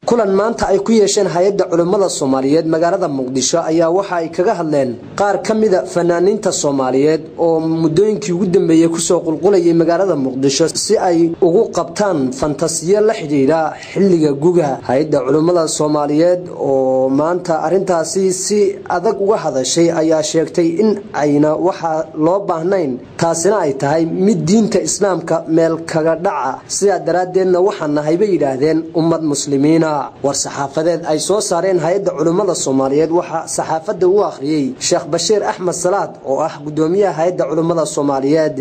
kulan maanta ay ku yeesheen hay-adda culimmada soomaaliyeed magaalada muqdisho ayaa waxa ay kaga hadleen qaar ka mida fanaaniinta soomaaliyeed oo muddooyinkii ugu dambeeyey kusoo qulqulayay magaalada muqdisho si ay ugu qabtaan fantasiyo la xidhiidha xilliga guga hay-adda culimmada soomaaliyeed oo maanta arintaasi si adag uga hadashay ayaa sheegtay in ayna waxaa loo baahnayn taasina ay tahay mid diinta islaamka meel kaga dhaca sidaa daraaddeedna waxaa nahay bay yidhaahdeen ummad muslimiina war saxaafadeed ay soo saareen hay-adda culimmada soomaaliyeed waxaa saxaafadda u akhriyey sheekh bashiir axmed salaad oo ah gudoomiyaha hay-adda culimmada soomaaliyeed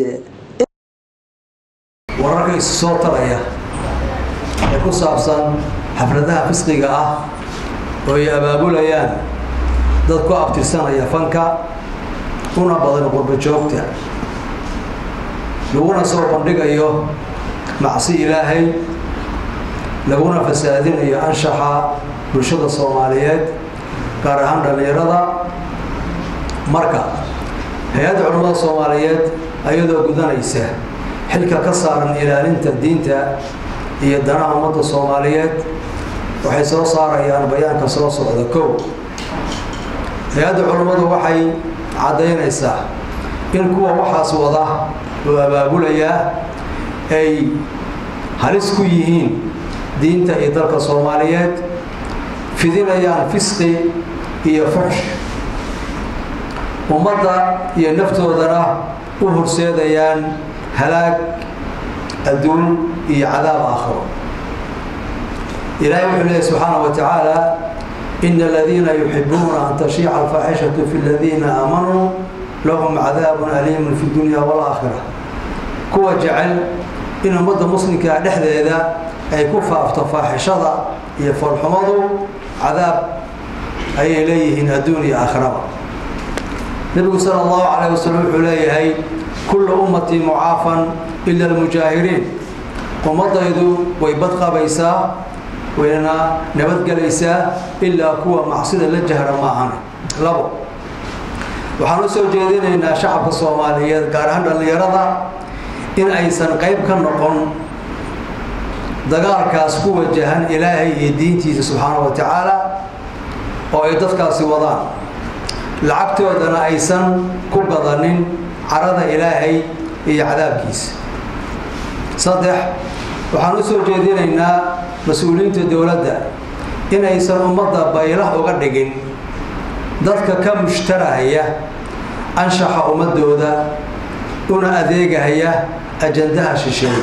wararka isu soo taraya ee ku saabsan xafladaha fisqiga ah oo ay abaabulayaan dad ku abtirsanaya fanka una badan qurbo joogta laguna soo bandhigayo macsi ilaahay laguna fasaadinayo anshaxa bulshada soomaaliyeed gaar ahaan dhallinyarada marka hay-adda culimmada soomaaliyeed ayadoo gudanaysa xilka ka saaran ilaalinta diinta iyo danaha ummadda soomaaliyeed waxay soo saarayaan bayaanka soo socda kow hay-adda culimmadu waxay caddaynaysaa in kuwa waxaas wada oo abaabulayaa ay halis ku yihiin diinta iyo dalka soomaaliyeed fidinayaan fisqi iyo fuxsh ummadda iyo naftoodana u horseedayaan halaag adduun iyo cadaab aakhiro ilaahay wuxuu leeyahy subxaana wa tacaala ina aladiina yuxibuuna an tashiica alfaaxishatu fi ladiina aamanuu lahum cadaabun aliimun fi dunya walaakhira kuwa jecel in ummadda muslimkaa dhexdeeda ay ku faafto faaxishada iyo foolxumadu cadaab ayay leeyihiin adduun iyo aakhiraba nebigu sala allahu calayh wasalam wuxuu leeyahay kulla ummatii mucaafan ila almujaahiriin ummadaydu way badqabaysaa wayna nabadgelaysaa ilaa kuwa macsida la jahra maahan labo waxaan u soo jeedinaynaa shacabka soomaaliyeed gaar ahaan dhallinyarada in aysan qayb ka noqon dagaalkaas ku wajahan ilaahay iyo diintiisa subxaana wa tacaala oo ay dadkaasi wadaan lacagtoodana aysan ku gadanin carada ilaahay iyo cadaabkiisa saddex waxaan u soo jeedinaynaa mas-uuliyiinta dowladda inaysan ummadda baylah uga dhigin dadka ka mushtarahaya anshaxa ummadooda una adeegahaya ajandaha shisheeye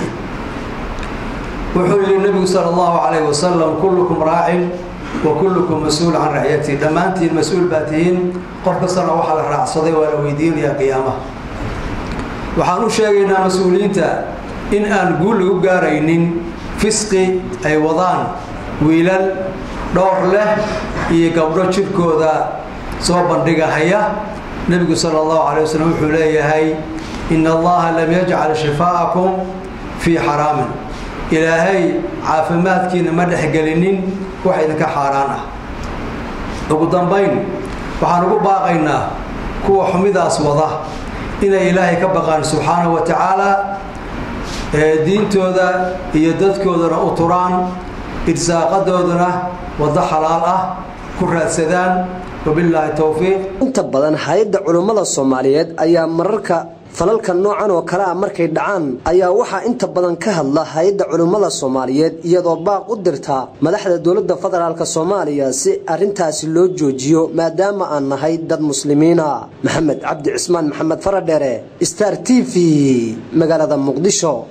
wuxuu yihi nebigu sala allahu calayh wasalam kullukum raacin wa kullukum mas-uul can racyatii dhammaantiin mas-uul baa tihiin qof kastana waxaa la raacsaday waa la weydiinayaa qiyaamaha waxaan u sheegaynaa mas-uuliyiinta in aan guul lagu gaaraynin fisqi ay wadaan wiilal dhowr leh iyo gabdho jidhkooda soo bandhigahaya nebigu sala allahu calay wasalam wuxuu leeyahay ina allaha lam yajcal shifaa'akum fii xaraamin ilaahay caafimaadkiina ma dhexgelinin wax idinka xaaraan ah ugu dambayn waxaan ugu baaqaynaa kuwa xumidaas wada inay ilaahay ka baqaan subxaanahu wa tacaala ee diintooda iyo dadkoodana u turaan irsaaqadoodana waddo xalaal ah ku raadsadaan wabilaahi towfiiq inta badan hay-adda culimmada soomaaliyeed ayaa mararka falalka noocan oo kale ah markay dhacaan ayaa waxaa inta badan ka hadla hay-adda culimmada soomaaliyeed iyadoo baaq u dirta madaxda dowladda federaalk soomaaliya si arrintaasi loo joojiyo maadaama aan nahay dad muslimiina maxamed cabdi cismaan maxamed faradheere star t v magaalada muqdisho